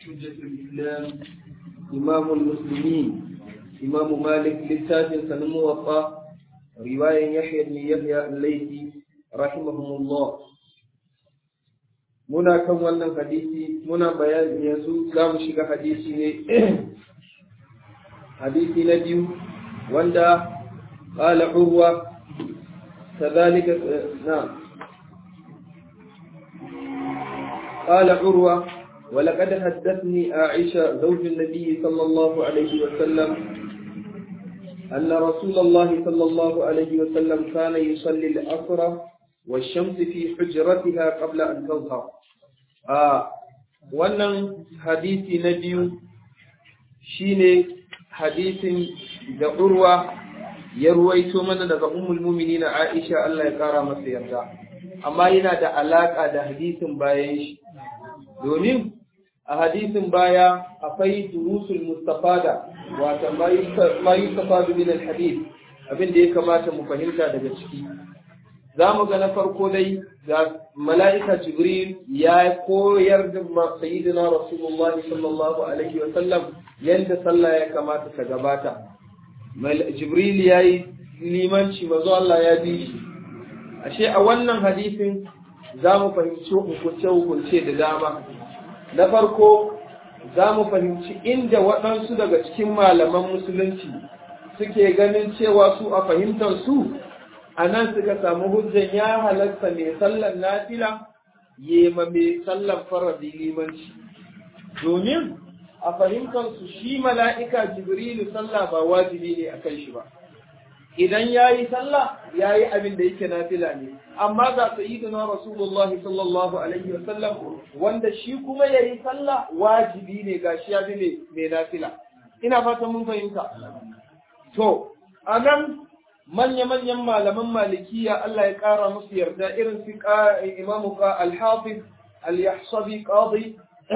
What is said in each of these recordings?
حجة الإسلام إمام المسلمين إمام مالك للتاج الموطأ رواية يحيى بن يحيى الليثي رحمهم الله muna kan wannan hadisi muna bayani yanzu za mu shiga hadisi ne hadisi na biyu wanda qala urwa kadhalika na qala urwa ولقد حدثني عائشة زوج النبي صلى الله عليه وسلم أن رسول الله صلى الله عليه وسلم كان يصلي العصر والشمس في حجرتها قبل أن تظهر آه wannan hadisi na biyu shine hadisin da urwa ya ruwaito mana daga ummul mu'minina Aisha Allah ya kara masa yarda amma yana da alaka da hadisin bayan shi domin a hadisin baya akwai durusul mustafada wato ma yustafadu min alhadith abin da ya kamata mu fahimta daga ciki za mu ga na farko dai ga mala'ika jibril ya koyar da sayyidina rasulullahi sallallahu alaihi wa sallam yadda sallah ya kamata ta gabata jibril ya yi limanci mazo Allah ya bi shi ashe a wannan hadisin za mu fahimci hukunce-hukunce da dama na farko za mu fahimci inda waɗansu daga cikin malaman musulunci suke ganin cewa su a fahimtar su a nan suka samu hujjan ya halatta mai sallan nafila yema mai sallan faradi limanci domin a fahimtar su shi mala'ika jibrilu sallah ba wajibi ne a kan shi ba idan ya yi sallah ya yi abin da yake nafila ne amma ga sayyidina rasulullahi sallallahu alaihi wasallam wanda shi kuma ya yi sallah wajibi ne ga shi ya bi mai nafila ina fatan mun fahimta to a nan manya-manyan malaman malikiya Allah ya ƙara musu yarda irin su imamu al-hafiz al-yahsabi qadi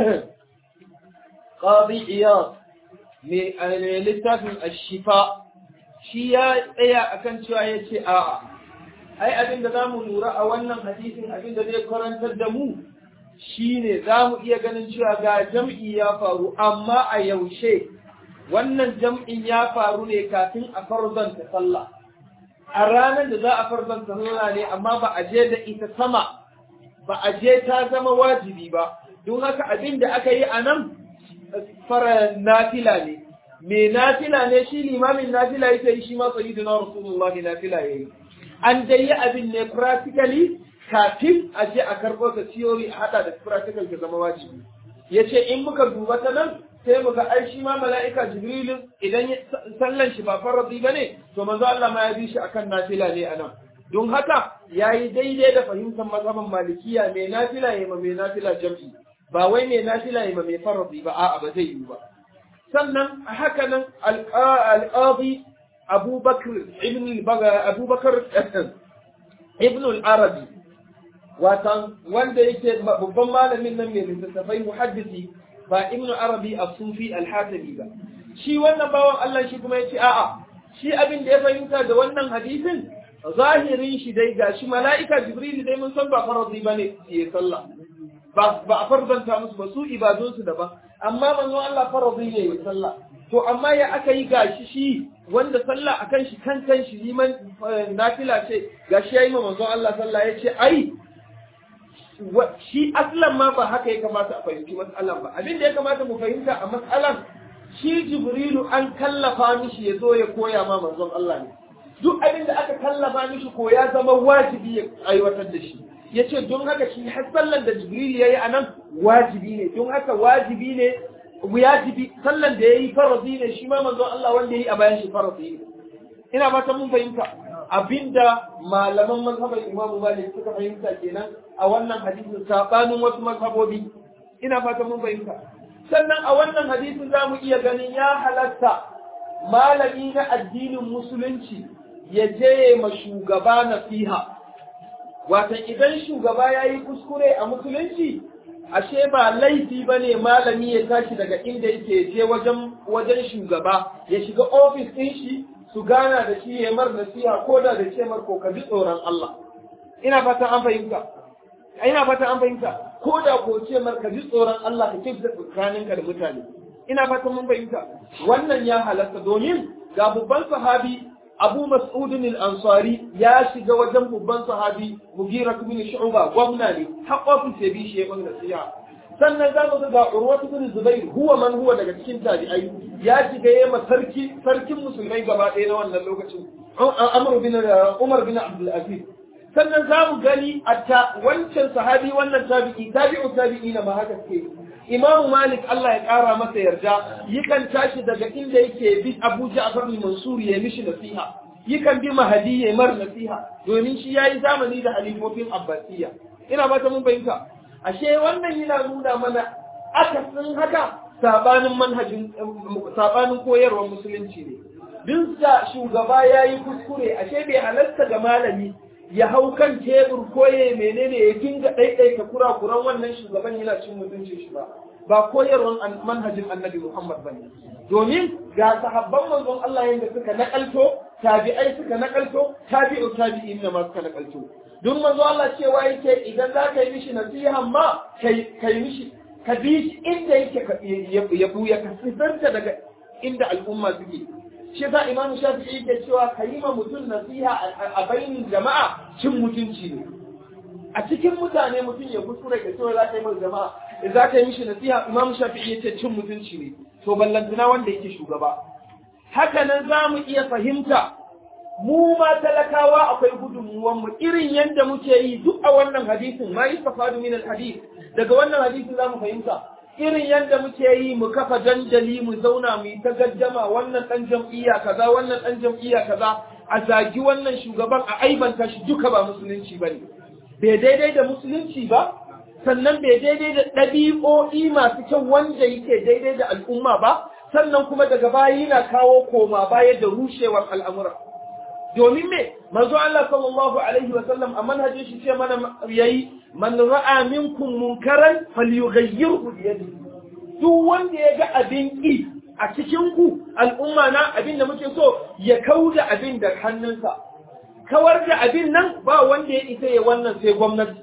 qadi iyad mai littafin ash-shifa shi ya tsaya akan cewa ya ce a'a ai abin da za mu lura a wannan hadisin abin da zai karantar da mu shine za mu iya ganin cewa ga jam'i ya faru amma a yaushe wannan jam'in ya faru ne kafin a farzanta sallah a ranar da za a farzanta sallah ne amma ba a je da ita sama ba a je ta zama wajibi ba don haka abin da aka yi a nan fara nafila ne me nafila ne shi limamin nafila yake yi shi ma sayyidina rasulullah nafila yayi an dai yi abin ne practically kafin a je a karɓo ta theory a hada da practical ta zama wajibi yace in muka duba ta nan sai muga ai shi ma mala'ika jibril idan sallan shi ba faradi bane to manzo Allah ma ya bi shi akan nafila ne anan don haka yayi daidai da fahimtar mazhaban malikiya mai nafila yayi ma mai nafila jam'i ba wai mai nafila yayi ma mai faradi ba a'a ba zai yi ba sannan haka nan alƙadi abubakar ibn al-arabi watan wanda yake babban malamin nan mai littattafai muhaddisi ba ibn arabi a sufi al-hatabi ba shi wannan bawan Allah shi kuma yace a'a shi abin da ya fahimta da wannan hadisin zahirin shi dai gashi mala'ika jibril dai mun san ba faradi bane ya sallah ba a farzanta musu ba su ibadunsu daban amma manzon Allah faradi ne ya sallah to amma ya aka yi gashi shi wanda sallah akan shi kan kan shi liman nafila ce gashi yayi ma manzon Allah sallah ya ce ai shi aslan ma ba haka ya kamata a fahimci mas'alan ba abin da ya kamata mu fahimta a mas'alan shi jibrilu an kallafa mishi ya zo ya koya ma manzon Allah ne duk abin da aka kallafa mishi ko ya zama wajibi ya aiwatar da shi ya ce don haka shi har sallan da jibril ya yi a nan wajibi ne don haka wajibi ne wajibi sallan da ya yi farazi ne shi ma manzon Allah wanda ya yi a bayan shi farazi ne ina fata mun fahimta abinda malaman mazhaban Imam Malik suka fahimta kenan a wannan hadisin sabanin wasu mazhabobi ina fata mun fahimta sannan a wannan hadisin za mu iya ganin ya halatta malami na addinin musulunci ya je ma shugaba nasiha watan idan shugaba ya yi kuskure a musulunci ashe ba laifi ba ne malami ya tashi daga inda yake je wajen wajen shugaba ya shiga ofis ɗin shi su gana da shi ya mar nasiha ko da da ce mar ko ka ji tsoron Allah ina fatan an fahimta ina fatan an fahimta ko da ko ce mar ka ji tsoron Allah ka kyautata tsakaninka da mutane ina fatan mun fahimta wannan ya halatta domin ga babban sahabi Abu Mas'udin al-Ansari ya shiga wajen babban sahabi Mughira ibn Shu'ba gwamna ne har ofis ya bi shi ya banga nasiha sannan za mu ga Urwa ibn Zubair huwa man huwa daga cikin tabi'ai ya shiga yayin sarki sarkin musulmai gaba ɗaya na wannan lokacin Amr bin Umar bin Abdul Aziz sannan za mu gani a wancan sahabi wannan tabi'i tabi'u tabi'ina ma haka ke Imam Malik Allah ya ƙara masa yarda yakan tashi daga inda yake bi Abu Ja'far Mansur ya mishi nasiha yakan bi Mahdi ya mar nasiha domin shi yayi zamani da halifofin Abbasiyya ina ba ta mun fahimta ashe wannan yana nuna mana akasin haka sabanin manhajin sabanin koyarwar musulunci ne duk da shugaba yayi kuskure ashe bai halarta ga malami ya hau kan tebur ko ya menene ya dinga ɗaiɗaita kurakuran wannan shugaban yana cin mutuncin shi ba ba koyarwar manhajin annabi Muhammad bane domin ga sahabban manzon Allah yanda suka nakalto tabi'ai suka nakalto tabi'u tabi'in da ma suka nakalto duk manzo Allah cewa yake idan za ka yi mishi nasiha ma kai kai mishi ka bi shi inda yake ya buya ka sifanta daga inda al'umma suke shi yasa imamu shafi'i yake cewa ka yi ma mutum nasiha a bainin jama'a cin mutunci ne a cikin mutane mutum ya kuskure ka cewa za ka yi ma jama'a da za ka yi mishi nasiha imamu shafi'i yace cin mutunci ne to ballantana wanda yake shugaba haka nan za mu iya fahimta mu ma talakawa akwai gudunmuwan mu irin yadda muke yi duk a wannan hadisin ma yustafadu min al-hadith daga wannan hadisin za mu fahimta irin yadda muke yi mu kafa dandali mu zauna mu yi ta gaddama wannan ɗan jam'iyya kaza wannan ɗan jam'iyya kaza a zagi wannan shugaban a aibanta shi duka ba musulunci ba ne bai daidai da musulunci ba sannan bai daidai da ɗabi'o'i masu kyau wanda yake daidai da al'umma ba sannan kuma daga baya yana kawo koma baya da rushewar al'amura domin me manzo Allah sallallahu alaihi wa sallam a manhajin shi ce mana yayi man ra'a minkum munkaran falyughayyirhu bi yadihi duk wanda ya ga abin ki a cikin ku al'umma na abin da muke so ya kauda abin da hannunsa kawar da abin nan ba wanda ya isa ya wannan sai gwamnati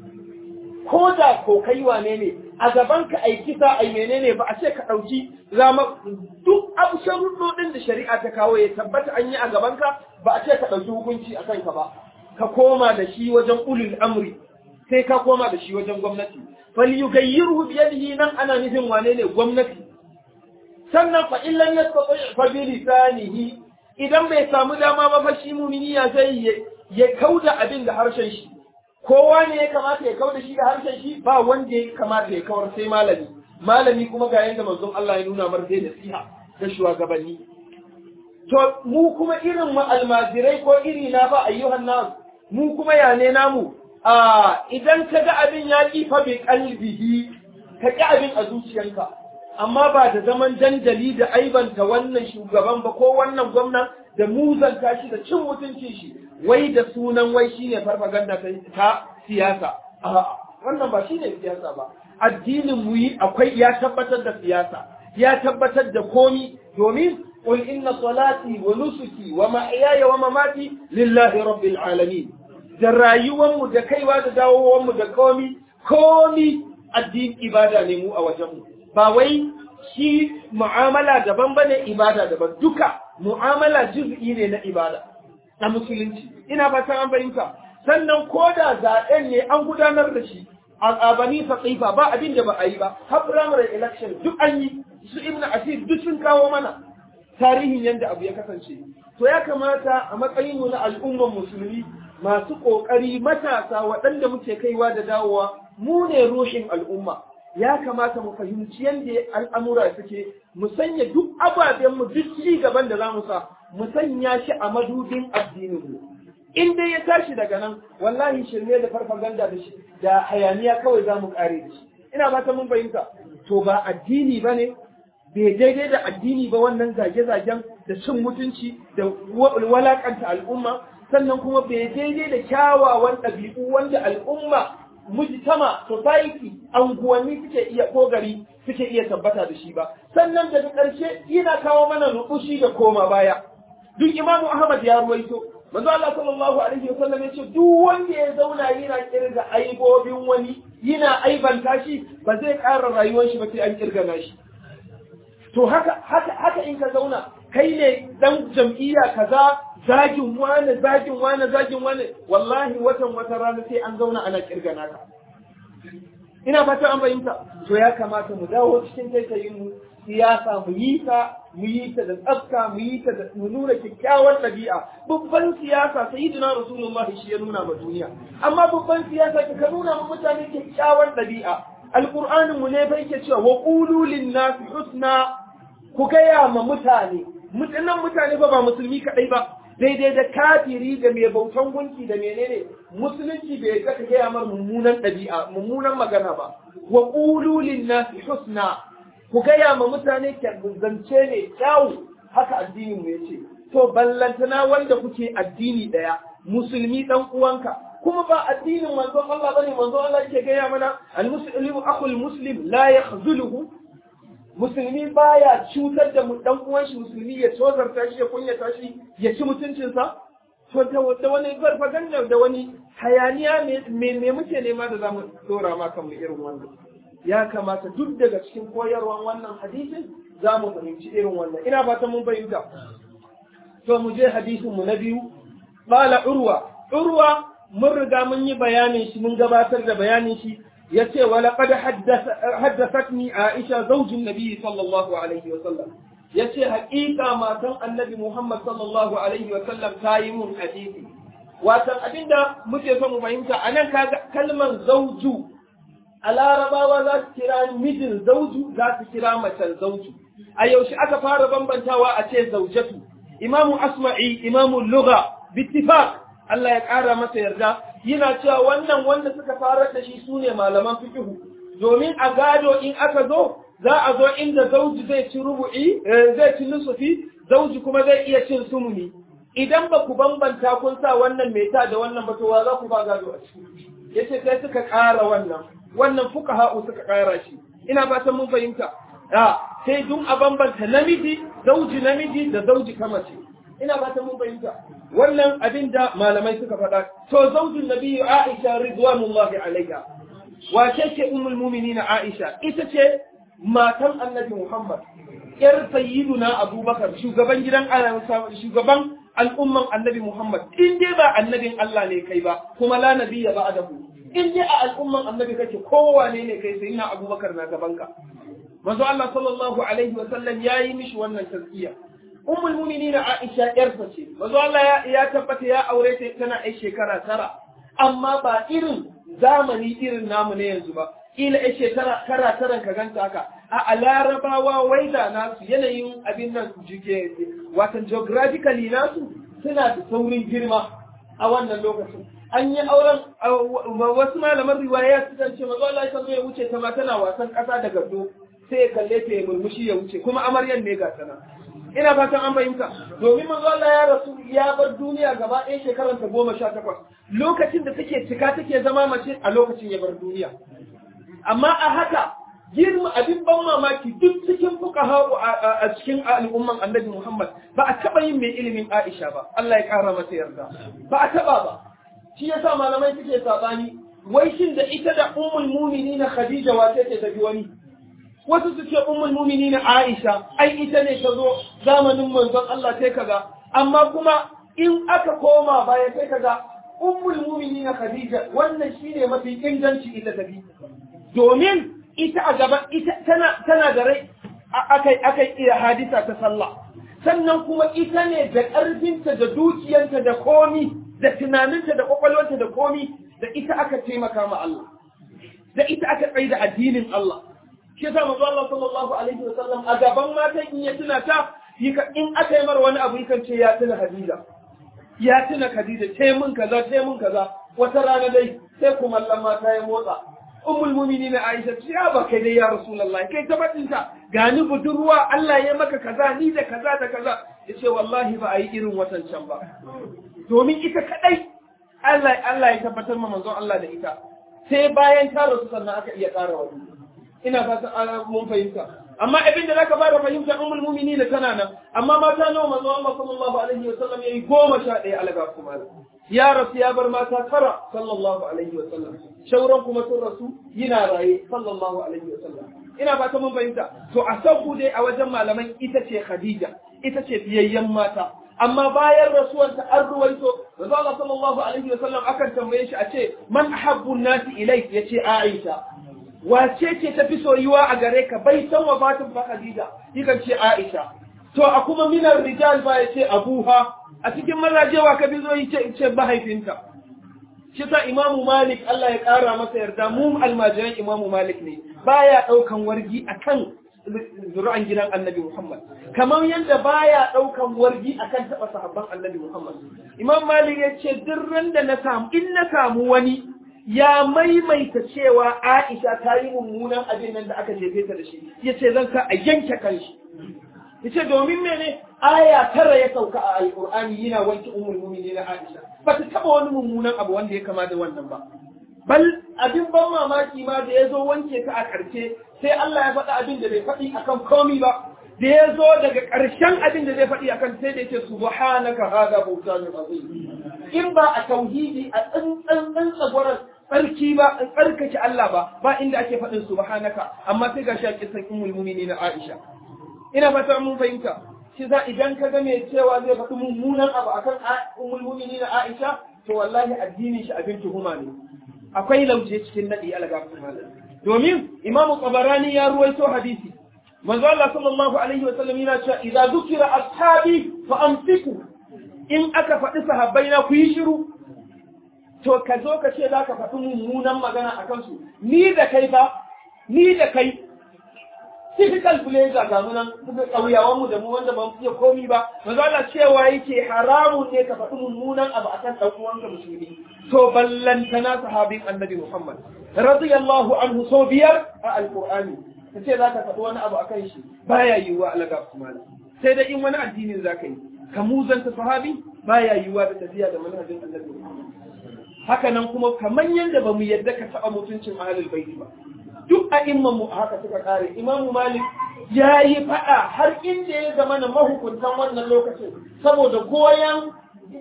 ko da ko kai wane ne a gaban ka ai kisa ai menene ba a ce ka dauki zama duk abu sharuɗoɗin da shari'a ta kawo ya tabbata an yi a gaban ka ba a ce ka dauki hukunci a kanka ba ka koma da shi wajen ulul amri sai ka koma da shi wajen gwamnati falyughayyirhu bi yadihi nan ana nufin wane ne gwamnati sannan fa illan yastati fa bi lisanihi idan bai samu dama ba fa shi mumini ya sai ya kauda abin da harshen shi kowa ne ya kamata ya kauda shi da harshen shi ba wanda ya kamata ya kawar sai malami malami kuma ga yanda manzon Allah ya nuna mar dai nasiha ga shugabanni to mu kuma irin mu almajirai ko iri na ba ayyuhan nas mu kuma ya ne namu a idan ka ga abin ya ƙi fa bi kalbihi ka ƙi abin a zuciyanka amma ba da zaman dandali da aibanta wannan shugaban ba ko wannan gwamnan da muzanta shi da cin mutuncin shi wai da sunan wai shine farfaganda ta siyasa a'a wannan ba shine siyasa ba addinin mu yi akwai ya tabbatar da siyasa ya tabbatar da komi domin قل إن صلاتي ونسكي ومحياي ومماتي لله رب العالمين da rayuwanmu da kaiwa da dawowanmu da komi komi addini ibada ne mu a wajenmu ba wai shi mu'amala daban bane ibada daban duka mu'amala juz'i ne na ibada na musulunci ina fatan an fahimta sannan ko da zaɓen ne an gudanar da shi a bani faqifa ba abin da ba a yi ba har primary election duk an yi su ibnu asir duk sun kawo mana tarihin yadda abu ya kasance to ya kamata a matsayin mu na al'ummar musulmi masu ƙoƙari matasa waɗanda muke kaiwa da dawowa mu ne rushin al'umma ya kamata mu fahimci yadda al'amura suke mu sanya duk ababen mu duk ci gaban da za mu sa mu sanya shi a madubin addinin mu in dai ya tashi daga nan wallahi shirme da farfaganda da shi da hayaniya kawai za mu kare da shi ina fata mun fahimta to ba addini ba ne bai daidai da addini ba wannan zage-zagen da cin mutunci da walakanta al'umma sannan kuma bai daidai da kyawawan ɗabi'u wanda al'umma mujtama society anguwanni suke iya ko gari suke iya tabbata da shi ba sannan daga ƙarshe yana kawo mana rubushi da koma baya duk imamu ahmad ya ruwaito manzo Allah sallallahu alaihi wa sallam yace duk wanda ya zauna yana kirga aibobin wani yana aibanta shi ba zai ƙara rayuwar shi ba sai an kirgana shi to haka haka haka in ka zauna kai ne dan jam'iyya kaza zagin wane zagin wane zagin wane wallahi watan wata rana sai an zauna ana kirgana ka ina fata an fahimta to ya kamata mu dawo cikin taitayin mu siyasa mu yi ta mu yi ta da tsafta mu yi ta da mu nuna kyakkyawar ɗabi'a babban siyasa sayyidina rasulullahi shi ya nuna ma duniya amma babban siyasa ka nuna ma mutane kyakkyawar ɗabi'a alqur'anin mu ne bai ke cewa wa qulu lin-nasi husna ku gaya ma mutane mutanen mutane ba ba musulmi kadai ba daidai da kafiri da mai bautan gunki da menene musulunci bai ga ka gaya mar mummunan ɗabi'a mummunan magana ba wa qulu lin-nasi husna ku gaya ma mutane zance ne kyawu haka addinin mu yace to ballantana wanda kuke addini daya musulmi dan uwanka kuma ba addinin manzon Allah bane manzon Allah yake gaya mana al-muslimu akhul muslim la yakhzuluhu musulmi baya cutar da dan uwan shi musulmi ya tozarta shi ya kunyata shi ya ci mutuncinsa to da wani farfaganda da wani hayaniya me me muke nema da zamu dora ma kanmu irin wannan ya kamata duk daga cikin koyarwan wannan hadisin za mu fahimci irin wannan ina fatan mun fahimta to mu je hadisin mu na biyu qala urwa urwa mun riga mun yi bayanin shi mun gabatar da bayanin shi yace wa laqad haddathatni aisha zaujin nabi sallallahu alaihi wa sallam yace haƙiƙa matan annabi muhammad sallallahu alaihi wa sallam ta yi mun hadisi watan abinda muke son mu fahimta anan kaga kalmar zauju a larabawa za su kira mijin zauju za su kira macen zauju a yaushe aka fara bambantawa a ce zaujatu imamu asma'i imamu lugha bittifaq Allah ya ƙara masa yarda yana cewa wannan wanda suka farar da shi sune malaman fiqhu domin a gado in aka zo za a zo inda zauji zai ci rubu'i zai ci nusufi zauji kuma zai iya cin sumuni idan ba ku bambanta kun sa wannan mai ta da wannan ba to wa za ku ba gado a ciki yace sai suka ƙara wannan wannan fuqaha'u suka ƙara shi ina fatan mun fahimta a sai dun a bambanta namiji zauji namiji da zauji kamace ina fatan mun fahimta wannan abin da malamai suka faɗa to zaujin nabiyyu Aisha ridwanullahi alaiha wace ce ummul mu'minin Aisha ita ce matan annabi Muhammad yar sayyiduna Abubakar shugaban gidan shugaban al'umman annabi Muhammad in dai ba annabin Allah ne kai ba kuma la nabiyya ba'dahu in dai a al'umman annabi kake kowane ne kai sai na abubakar na gabanka manzo Allah sallallahu alaihi wa sallam yayi mishi wannan tazkiya ummul mu'minin Aisha yarsa ce manzo Allah ya tabbata ya aure ta tana ai shekara tara amma ba irin zamani irin namu ne yanzu ba kila ai shekara tara taran ka ganta haka a larabawa waida nasu yanayin abin nan jike watan geographically nasu suna da saurin girma a wannan lokacin an yi auren wasu malaman riwaya su kan ce mazo Allah ya ya wuce ta ma tana wasan ƙasa da gado sai ya kalle ta ya murmushi ya wuce kuma amaryan ne ga sana ina fatan an fahimta domin manzo Allah ya rasu ya bar duniya gaba ɗaya shekarar ta goma sha takwas lokacin da take cika take zama mace a lokacin ya bar duniya amma a haka girma abin ban mamaki duk cikin fuqaha a cikin al'umman annabi Muhammad ba a taba yin mai ilimin Aisha ba Allah ya kara mata yarda ba a taba ba shi yasa malamai suke sabani wai shin da ita da ummul mu'minin Khadija wace ce tafi wani wasu su ce ummul mu'minin Aisha ai ita ne ta zo zamanin manzon Allah sai kaga amma kuma in aka koma baya sai kaga ummul mu'minin Khadija wannan shine mafi inganci ita tafi domin ita a gaban ita tana tana da rai akai akai iya hadisa ta sallah sannan kuma ita ne da ƙarfinta da dukiyanta da komi da tunaninta da kwakwalwanta da komi da ita aka taimaka ma Allah da ita aka tsaye da addinin Allah shi yasa manzo Allah sallallahu alaihi wa sallam a gaban matan in ya tuna ta in aka yi mar wani abu yakan ce ya tuna Khadija ya tuna Khadija ce mun kaza ce mun kaza wata rana dai sai kuma Allah mata ya motsa ummul mu'minin Aisha ce ya ba kai dai ya Rasulullahi kai tabbatin ta gani budurwa Allah ya maka kaza ni da kaza da kaza yace wallahi ba a yi irin watan can ba domin ita kadai Allah Allah ya tabbatar ma manzon Allah da ita sai bayan ta rasu sannan aka iya ƙara wani ina fatan mun fahimta amma abin da zaka fara fahimta ummul mu'minin tana nan amma mata nawa manzon Allah sallallahu alaihi wa sallam yayi goma sha ɗaya alaga kuma ya rasu ya bar mata tara sallallahu alaihi wa sallam shauran kuma sun rasu yana raye sallallahu alaihi wa sallam ina ba ta mun fahimta to a sauku dai a wajen malaman ita ce Khadija ita ce fiyayyen mata amma bayan rasuwarta an ruwaito manzo Allah sallallahu alaihi wa sallam akan tambaye shi a ce man ahabbu nasi ilayk yace Aisha wace ce tafi soyuwa a gare ka bai san wafatin fa Khadija yakan ce Aisha to a kuma minar rijal ba yace Abuha a cikin mazaje wa ka bi zo yace ce mahaifinta shi sa Imam Malik Allah ya kara masa yarda mu almajiran Imam Malik ne baya daukan wargi akan zuri'an gidan Annabi Muhammad kamar yadda baya daukan wargi akan taba sahabban Annabi Muhammad Imam Malik ya ce duk da na samu in na samu wani ya maimaita cewa Aisha ta yi mummunan abin nan da aka jefe ta da shi ya ce zan sa a yanke kanshi ya ce domin mene aya tara ya sauka a alƙur'ani yana wanke umul mumini na Aisha ba ta taɓa wani mummunan abu wanda ya kama da wannan ba bal abin ban mamaki ma da ya zo wanke ta a ƙarshe sai Allah ya faɗa abin da bai faɗi akan komi ba da ya zo daga ƙarshen abin da zai faɗi akan sai da ya ce subhanaka hada bautanun azim in ba a tauhidi a tsantsan tsagwaron tsarki ba in tsarkake Allah ba ba inda ake faɗin subhanaka amma sai ga shi a kisan ummul mu'minin Aisha ina fata mun fahimta shi za idan ka ga mai cewa zai faɗi mummunan abu akan ummul mu'minin Aisha to wallahi addinin shi abin tuhuma ne akwai lauje cikin nadi alga domin imamu tabarani ya ruwaito hadisi manzo Allah sallallahu alaihi wa sallam yana cewa idza zukira ashabi fa amsiku in aka faɗi sahabbai na ku yi shiru to ka zo ka ce za ka faɗi mummunan magana a kansu ni da kai ba ni da kai typical blazer ga mu nan ƙauyawan mu da mu wanda ba mu iya komi ba manzo Allah cewa yake haramun ne ka faɗi mummunan abu akan ɗan uwanka musulmi to ballantana sahabin annabi Muhammad radiyallahu anhu so biyar a alqur'ani ka ce za ka faɗi wani abu akan shi baya yiwuwa alaga kuma sai da in wani addinin za ka yi ka muzanta sahabi baya yiwuwa da tafiya da manhajin annabi Muhammad haka nan kuma kamar yadda ba mu yadda ka taɓa mutuncin ahlul baiti ba duk a imman mu haka suka kare imamu malik ya yi faɗa har inda ya zama na mahukuntan wannan lokacin saboda goyon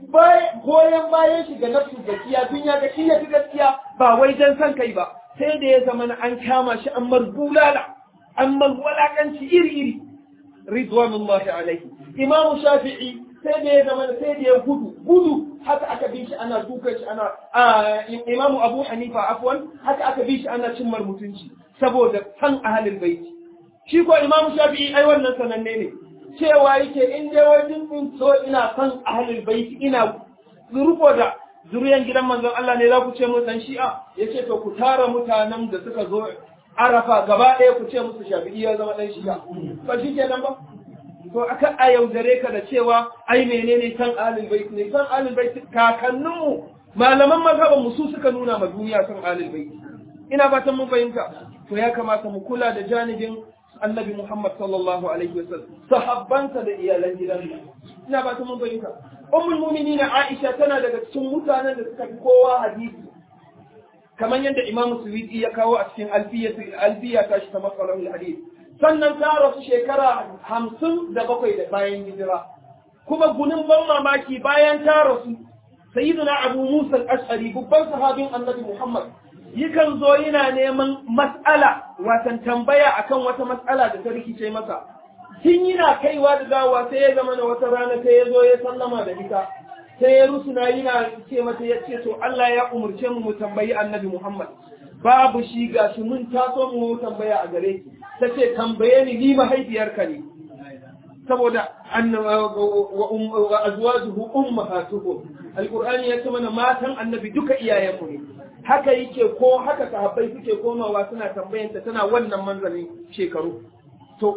goyon bayan shi ga nafsu gaskiya tun ya ga shi ya fi gaskiya ba wai dan san kai ba sai da ya zama na an kama shi an mar bulala an mar walakanci iri iri ridwanullahi alaihi imamu shafi'i sai da ya zama sai da ya gudu gudu haka aka bi shi ana dukan shi ana imamu abu hanifa afwan haka aka bi shi ana cin mutunci saboda san ahalin baiti shi ko imamu shafi'i ai wannan sananne ne cewa yake in dai wajen in so ina san ahalin baiti ina rufo da zuriyan gidan manzon Allah ne za ku ce mu dan shi'a yace to ku tara mutanen da suka zo arafa gaba ɗaya ku ce musu shafi'i ya zama dan shi'a ba shi kenan ba to aka a yaudare ka da cewa ai menene san alil bait ne san alil bait kakanninmu malaman mazhaban mu su suka nuna ma duniya san alil bait ina fatan mun fahimta to ya kamata mu kula da janibin annabi Muhammad sallallahu alaihi wasallam sahabbansa da iyalan gidansa ina fatan mun fahimta ummul mu'minin Aisha tana daga cikin mutanen da suka fi kowa hadisi kamar yadda Imam Suyuti ya kawo a cikin alfiya alfiya ta shi ta masalahul hadith sannan ta rasu shekara hamsin da bakwai da bayan hijira kuma gunin ban mamaki bayan ta rasu sayyiduna abu musa al-ashari babban sahabin annabi muhammad yakan zo yana neman mas'ala watan tambaya akan wata mas'ala da ta rikice masa tun yana kaiwa da dawowa sai ya zama na wata rana sai ya zo ya sallama da ita sai ya rusuna yana ce mata ya ce to Allah ya umurce mu mu tambayi annabi muhammad babu shi ga shi mun taso mu tambaya a gare ki ta ce tambaye ni ni mahaifiyarka ne saboda wa azwajuhu ummahatuhum alqur'ani ya ce mana matan annabi duka iyayenmu ne haka yake ko haka sahabbai suke komawa suna tambayanta tana wannan manzanin shekaru to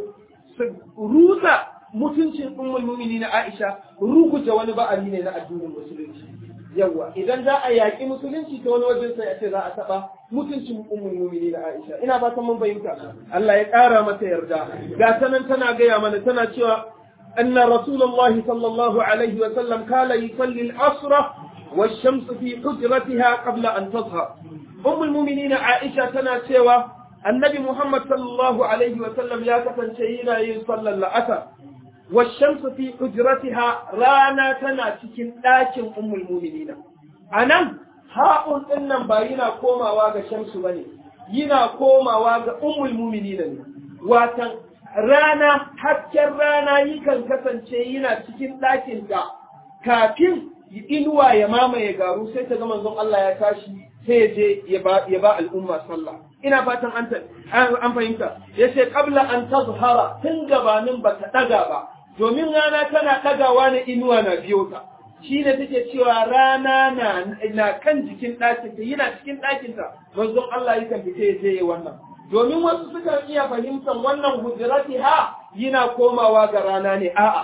rusa mutuncin ummul mu'minin Aisha ruguja wani ba'ari ne na addinin musulunci yawa idan za a yaƙi musulunci ta wani wajen sai a ce za a taɓa mutuncin ummul mu'minin Aisha ina ba ta mun bayyana Allah ya ƙara mata yarda ga sanan tana gaya mana tana cewa anna rasulullahi sallallahu alaihi wa sallam kala yusalli al-asra والشمس في حجرتها قبل أن تظهر أم المؤمنين عائشة تنا سوى النبي محمد صلى الله عليه وسلم يا كفن شينا يصلى الأثر والشمس في حجرتها رانا تنا تكن لكن أم المؤمنين anan ha'un din nan ba yana komawa ga shamsu bane yana komawa ga ummul mu'minina ne watan rana hasken rana yakan kasance yana cikin ɗakin ta kafin inuwa ya mamaye garu sai ta ga manzon Allah ya tashi sai ya je ya ba al'umma sallah ina fatan an an fahimta yace qabla an tazhara tun gabanin ba ta daga ba domin rana tana dagawa ne inuwa na biyo ta shine take cewa rana na na kan jikin ɗakin ta yana cikin ɗakin ta manzon Allah yakan fita ya je wannan domin wasu sukan iya fahimtar wannan hujrati ha yana komawa ga rana ne a'a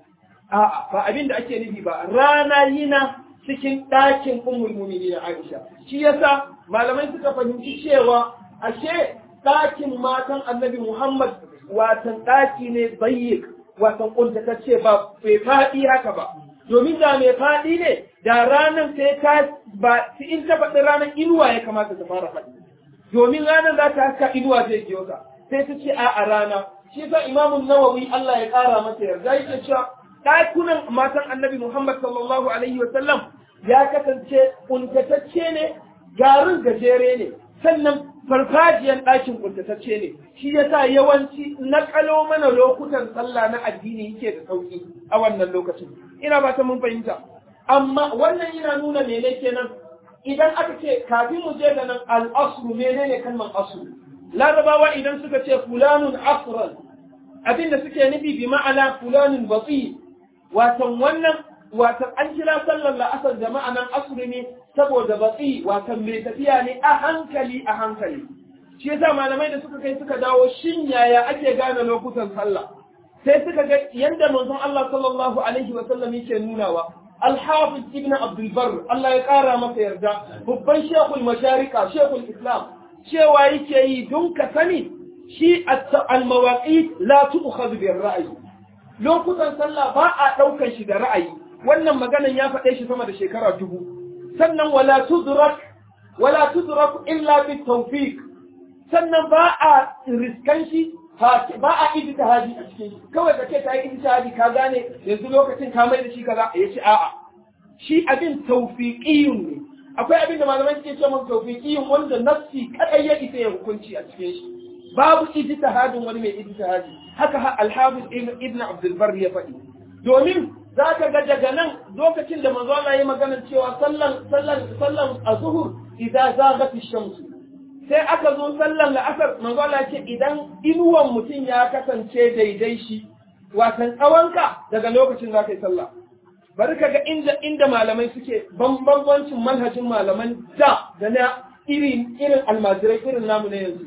a'a ba abin da ake nufi ba rana yana cikin ɗakin ummul mu'minin Aisha shi yasa malamai suka fahimci cewa ashe ɗakin matan Annabi Muhammad watan ɗaki ne bayyik watan kuntatacce ba bai faɗi haka ba domin da mai faɗi ne da ranar sai ta ba in ta faɗi ranar inuwa ya kamata ta fara faɗi domin ranar za ta haska inuwa zai biyo ta sai ta ce a a rana shi yasa imamun nawawi Allah ya ƙara masa yarda yake cewa ɗakunan matan annabi Muhammad sallallahu alaihi wa sallam ya kasance kuntatacce ne garin gajere ne sannan farfajiyan ɗakin kuntatacce ne shi yasa yawanci na kalo mana lokutan sallah na addini yake da sauki a wannan lokacin ina ba ta mun fahimta amma wannan yana nuna mene kenan idan aka ce kafin mu je ga nan al-asru menene kalmar asru larabawa idan suka ce fulanun asran abinda suke nufi bi ma'ana fulanun bati watan wannan watan an kira sallar la'asar da ma'anan asri ne saboda batsi watan mai tafiya ne a hankali a hankali shi yasa malamai da suka kai suka dawo shin yaya ake gane lokutan sallah sai suka ga yanda manzon Allah sallallahu alaihi wa sallam yake nunawa Al-Hafiz Ibn Abdul Barr Allah ya kara masa yarda babban shekul masharika shekul Islam cewa yake yi don ka sani shi al-mawaqit la tu'khadhu bir ra'yi lokutan sallah ba a ɗaukar shi da ra'ayi wannan maganan ya faɗe shi sama da shekara dubu sannan wala tudrak wala tudrak illa bi tawfiq sannan ba a riskan shi ba a ijtihadi a cikin shi kawai kace ta yi ijtihadi ka gane yanzu lokacin ka mai da shi kaza ya ce a'a shi abin tawfiqiyun ne akwai abin da malamai suke cewa tawfiqiyun wanda nafsi kadai ya isa ya hukunci a cikin shi babu ijtihadin wani mai ijtihadi haka al-hafiz ibn abdul bar ya faɗi domin zaka ga daga nan lokacin da manzo Allah ya magana cewa sallan sallan sallan azhur idan zagat ash-shams sai aka zo sallan la'asar manzo Allah ya ce idan inuwan mutum ya kasance daidai shi watan tsawonka daga lokacin za ka yi sallah bari ka ga inda inda malamai suke bambancin manhajin malaman da da na irin irin almajirai irin namu na yanzu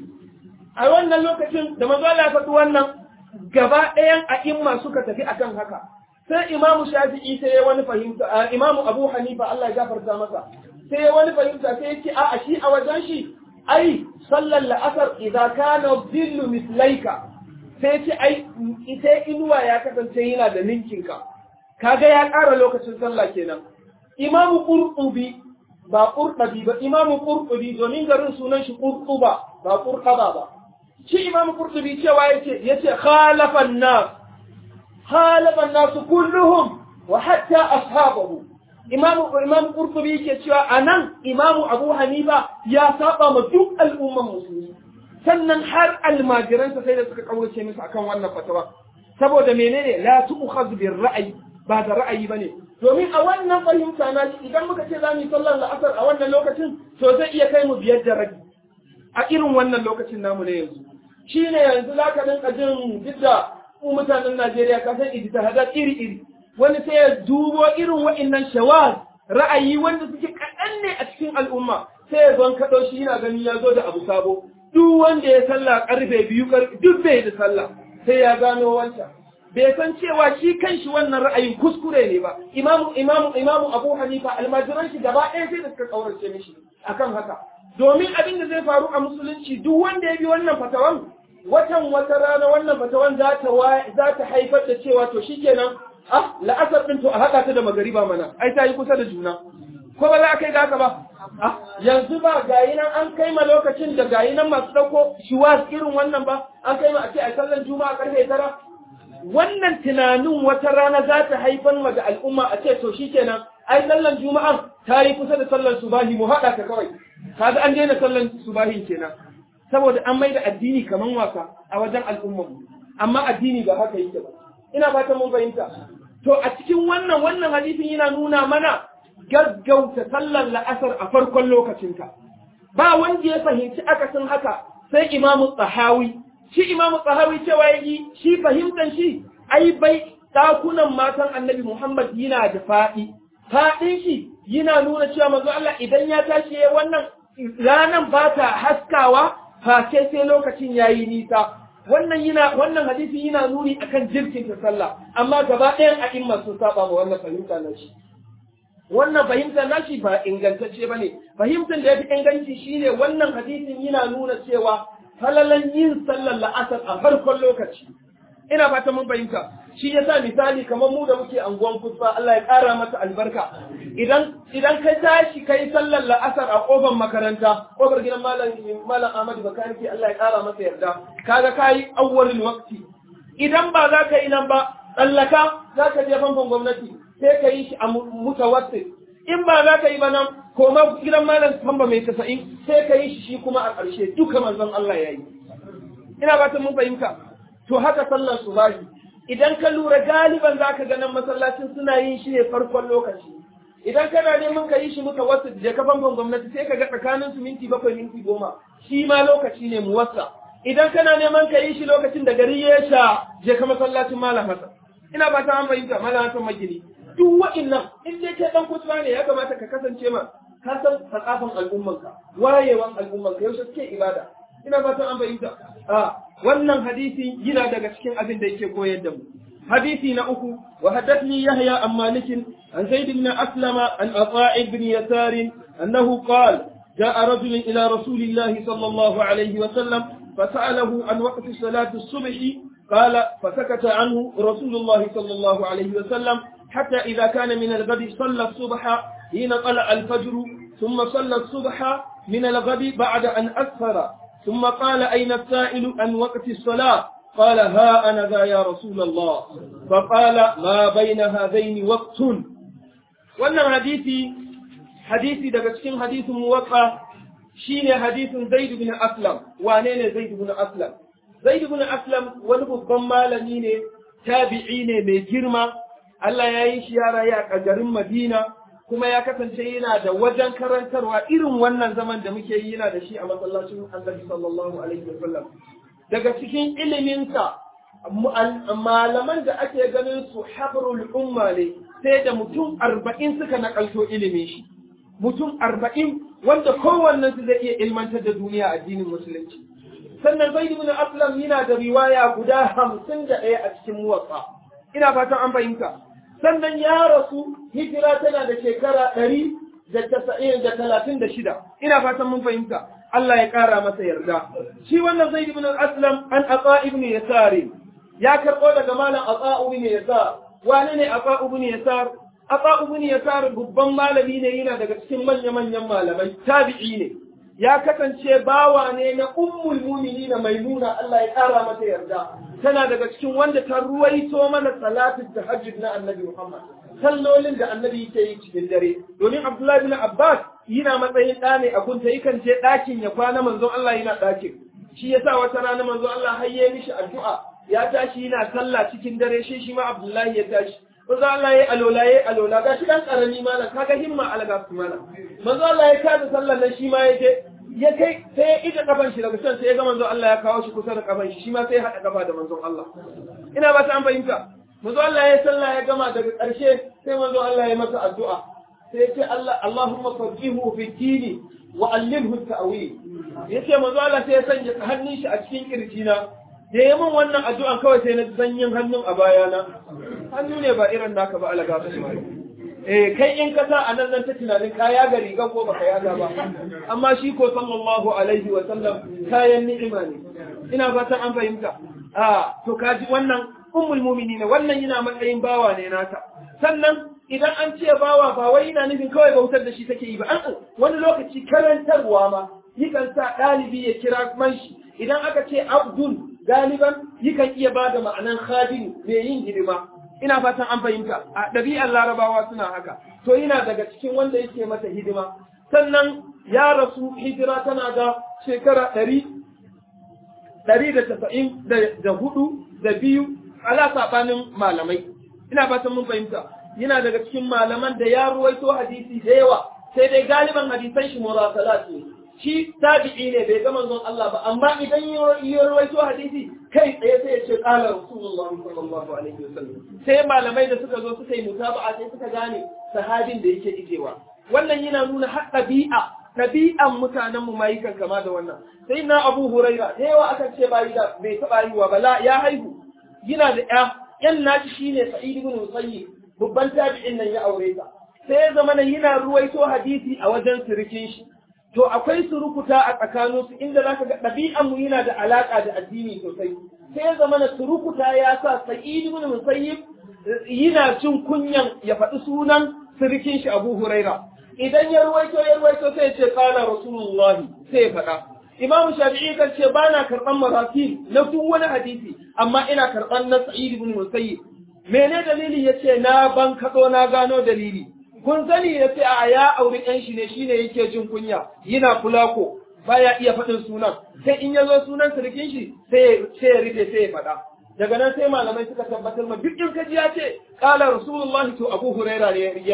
a wannan lokacin da manzo Allah ya faɗi wannan gaba ɗayan a'imma suka tafi akan haka sai imamu shafi'i sai ya wani fahimta imamu abu hanifa Allah ya gafarta masa sai ya wani fahimta sai ya ce a shi a wajen shi ai sallar la'asar idza kana dhillu mislaika sai ya ce ai ita inuwa ya kasance yana da ninkinka kaga ya ƙara lokacin sallah kenan imamu qurtubi ba qurtubi ba imamu qurtubi domin garin sunan shi qurtuba ba qurtuba ba shi imamu qurtubi cewa yace yace khalafan nas khalafan nas kulluhum wa hatta ashabahu imamu imamu qurtubi yake cewa anan imamu abu hanifa ya saba ma duk al'umman musulmi sannan har almajiransa sai da suka kaurace musu akan wannan fatawa saboda menene la tu'khadh bir ra'yi ba da ra'ayi bane domin a wannan fahimta na idan muka ce za mu yi sallar la'asar a wannan lokacin to zai iya kai mu biyar da rabi a irin wannan lokacin namu na yanzu shi ne yanzu za ka dinka jin duk da mu mutanen Najeriya ka san ijtihadat iri-iri wani sai ya dubo irin wa'annan shawaz ra'ayi wanda suke kaɗan ne a cikin al'umma sai ya zon kaɗo shi yana ganin ya zo da abu sabo duk wanda ya sallah karfe biyu duk bai da sallah sai ya gano wancan bai san cewa shi kanshi wannan ra'ayin kuskure ne ba imamu imamu imamu abu hanifa almajiran shi gaba ɗaya sai da suka kaurace mishi akan haka domin abin da zai faru a musulunci duk wanda ya bi wannan fatawan watan wata rana wannan fatawan za ta za ta haifar da cewa to shikenan ah la'asar din to a haɗa ta da magariba mana ai ta yi kusa da juna ko ba za a kai ga haka ba ah yanzu ba gayi nan an kai ma lokacin da gayi nan masu ɗauko shiwas irin wannan ba an kai ma a ce a sallan juma'a karfe tara wannan tunanin wata rana za ta haifar wa da al'umma a ce to shikenan ai sallan juma'an ta yi kusa da sallar subahi mu haɗa ta kawai kaga an daina sallar subahin kenan saboda an maida addini kaman wasa a wajen al'ummar mu amma addini ba haka yake ba ina fatan mun fahimta to a cikin wannan wannan hadisin yana nuna mana gaggauta sallar la'asar a farkon lokacinta ba wanda ya fahimci akasin haka sai imamu tsahawi shi imamu tsahawi cewa yi shi fahimtan shi ai bai dakunan matan annabi muhammad yana da faɗi faɗin shi yana nuna cewa manzo Allah idan ya tashi ya wannan ranan ba ta haskawa face sai lokacin yayi nisa wannan yana wannan hadisi yana nuni akan jirkin ta sallah amma gaba ɗayan a'imma sun saba ma wannan fahimta na shi wannan fahimtar nashi ba ingantacce ba ne fahimtar da ya fi inganci shine wannan hadisin yana nuna cewa falalan yin sallar la'asar a farkon lokaci ina fata mun fahimta shi yasa misali kamar mu da muke anguwan kusa Allah ya ƙara masa albarka idan idan ka tashi kai sallar la'asar a kofar makaranta kofar gidan malam malam Ahmad Bakaniki Allah ya ƙara masa yarda kaga kai awwalul waqti idan ba za ka yi nan ba tsallaka za ka je famfon gwamnati sai ka yi shi a mutawassit in ba za ka yi ba nan koma gidan malam tamba mai tasa'in sai ka yi shi shi kuma a ƙarshe duka manzon Allah ya yi ina ba ta mun fahimta to haka sallar subahi idan ka lura galiban za ka ga nan masallacin suna yin shi ne farkon lokaci idan kana neman ka yi shi muka wasu je ka famfon gwamnati sai ka ga tsakanin su minti bakwai minti goma shi ma lokaci ne muwassa idan kana neman ka yi shi lokacin da gari ya sha je ka masallacin malam hasan ina ba ta an fahimta malam hasan magini duk wa'innan in dai kai dan kutuba ne ya kamata ka kasance ma ka san sakafan al'ummanka wayewan al'ummanka yaushe suke ibada ina fatan an fahimta a wannan hadisi yana daga cikin abin da yake koyar da mu hadisi na uku wa haddathni yahya an malik an zaid ibn aslama an ata ibn yasar annahu qala جاء رجل إلى رسول الله صلى الله عليه وسلم فسأله عن وقت صلاة الصبح قال فسكت عنه رسول الله صلى الله عليه وسلم حتى إذا كان من الغد صلى الصبح حين طلع الفجر ثم صلى الصبح من الغد بعد أن أسفر ثم قال أين السائل عن وقت الصلاة قال ها أنا ذا يا رسول الله فقال ما بين هذين وقت wannan hadisi hadisi daga cikin hadisin muwatta shine hadisin Zaid bin Aslam wane ne Zaid bin Aslam Zaid bin Aslam wani babban malami ne tabi'i ne mai girma Allah ya yi shi ya rayu a garin Madina kuma ya kasance yana da wajen karantarwa irin wannan zaman da muke yi yana da shi a masallacin Annabi sallallahu alaihi wasallam daga cikin iliminsa malaman da ake ganin su habrul umma ne sai da mutum arba'in suka nakalto ilimin shi mutum arba'in wanda kowannen su zai iya ilmantar da duniya addinin musulunci sannan zaid ibn aslam yana da riwaya guda hamsin da ɗaya a cikin muwatsa ina fatan an fahimta sannan ya rasu hijira tana da shekara ɗari da tasa'in da talatin da shida ina fatan mun fahimta Allah ya ƙara masa yarda shi wannan zaid ibn aslam an ata ibn yasari ya karɓo daga malam ata ibn yasar wane ne ata ibn yasar ata ibn yasar babban malami ne yana daga cikin manya-manyan malamai tabi'i ne ya kasance bawa ne na ummul mu'minin maimuna Allah ya ƙara mata yarda tana daga cikin wanda ta ruwaito mana salatin tahajjud na annabi Muhammad sallolin da annabi yake yi cikin dare domin Abdullahi bin Abbas yana matsayin ɗa ne a kunta yakan je ɗakin ya kwana manzon Allah yana ɗakin shi yasa wata rana manzon Allah har ya mishi addu'a ya tashi yana sallah cikin dare shi shi ma Abdullahi ya tashi manzo Allah ya alola ya alola ga shi dan karami malam kaga himma alaga su malam manzo Allah ya kada sallar nan shi ma ya je ya kai sai ya ije kafan shi daga can sai ya ga manzo Allah ya kawo shi kusa da kafan shi shi ma sai ya hada kafa da manzon Allah ina ba ta an fahimta manzo Allah ya sallah ya gama daga ƙarshe sai manzo Allah ya masa addu'a sai ya ce Allah Allahumma faqihu fi dini wa allimhu ta'wil yace manzo Allah sai ya sanya hannun shi a cikin kirjina da ya min wannan addu'an kawai sai na sanyin hannun a bayana hannu ne ba irin naka ba alaga su eh kai in ka sa anan nan ta tunanin kaya ga riga ko baka yaga ba amma shi ko sallallahu alaihi wa sallam kayan ni'ima ne ina fatan an fahimta a to kaji wannan ummul mu'minin wannan yana matsayin bawa ne naka sannan idan an ce bawa ba wai yana nufin kawai bautar da shi take yi ba an wani lokaci karantarwa ma yakan sa ɗalibi ya kira man shi idan aka ce abdul galiban yakan iya ba da ma'anan khadim mai yin hidima ina fatan an fahimta a ɗabi'ar larabawa suna haka to yana daga cikin wanda yake mata hidima sannan ya rasu hijira tana da shekara ɗari ɗari da tasa'in da hudu da biyu ala saɓanin malamai ina fatan mun fahimta yana daga cikin malaman da ya ruwaito hadisi da yawa sai dai galiban hadisan shi murasalat ne shi tabi'i ne bai ga manzon Allah ba amma idan ya rawaito hadisi kai tsaye sai ya ce qala rasulullah sallallahu alaihi wasallam sai malamai da suka zo suka yi mutaba'a sai suka gane sahabin da yake ijewa wannan yana nuna har ɗabi'a ɗabi'an mutanen mu mai kan kama da wannan sai na Abu Huraira da yawa akan ce bai da bai taba haihuwa ba la ya haihu yana da ƴa ƴan naci shine Sa'id ibn Musayyib babban tabi'in nan ya aure ta sai ya zama yana ruwaito hadisi a wajen sirikin shi to akwai surukuta a tsakaninsu inda za ka ga ɗabi'an mu yana da alaƙa da addini sosai sai ya zama na surukuta ya sa sa'id ibn musayyib yana cin kunyan ya faɗi sunan sirikin shi abu huraira idan ya ruwaito ya ruwaito sai ya ce qala rasulullahi sai ya faɗa imamu shafi'i kan ce ba na karɓan marasil na duk wani hadisi amma ina karɓan na sa'id ibn musayyib mene dalili yace na ban kaɗo na gano dalili kun sani ya ce a ya auri ɗan shi ne shi ne yake jin kunya yana fulako baya iya faɗin sunan sai in ya zo sunan sirkin shi sai ya rufe sai ya faɗa daga nan sai malamai suka tabbatar ma duk in kaji ya ce ƙala rasulullahi to abu huraira ne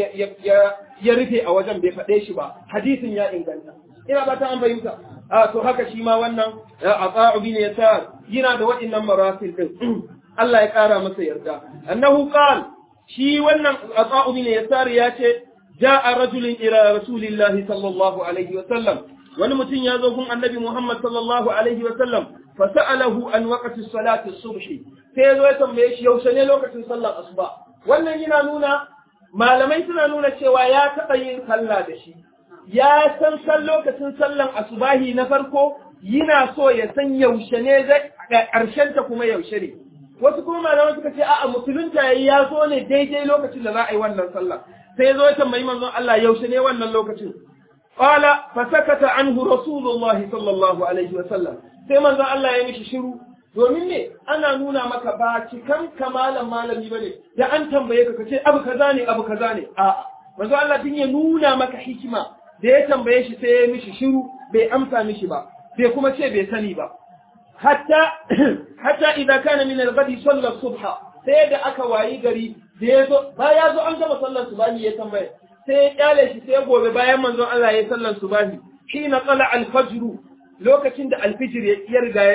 ya rufe a wajen bai faɗe shi ba hadisin ya inganta ina ba ta an fahimta a to haka shi ma wannan a tsa'u bin yasar yana da waɗannan marasil din Allah ya ƙara masa yarda annahu qala shi wannan ata'u bin yasar ya ce ja'a rajulun ila rasulillahi sallallahu alaihi wa sallam wani mutum ya zo gun annabi Muhammad sallallahu alaihi wa sallam fa sa'alahu an waqti salati subh sai ya zo ya tambaye shi yaushe ne lokacin sallar asuba wannan yana nuna malamai suna nuna cewa ya taɓa yin sallah da shi ya san san lokacin sallan asubahi na farko yana so ya san yaushe ne zai ƙarshen ta kuma yaushe ne wasu kuma malamai suka ce a'a musulunta yayi ya zo ne daidai lokacin da za a yi wannan sallah sai ya zo ya tambayi manzon Allah yaushe ne wannan lokacin qala fa sakata anhu rasulullah sallallahu alaihi wa sallam sai manzon Allah ya mishi shiru domin ne ana nuna maka ba cikan kamalan malami bane da an tambaye ka kace abu kaza ne abu kaza ne a'a manzon Allah din ya nuna maka hikima da ya tambaye shi sai ya mishi shiru bai amsa mishi ba bai kuma ce bai sani ba hatta hatta idan kana min al-ghadi salla subha sai da aka wayi gari da yazo ba ya zo an gama sallar subahi ya tambaye sai ya kyale shi sai gobe bayan manzon Allah ya sallar subahi hina qala al-fajr lokacin da al-fajr ya riga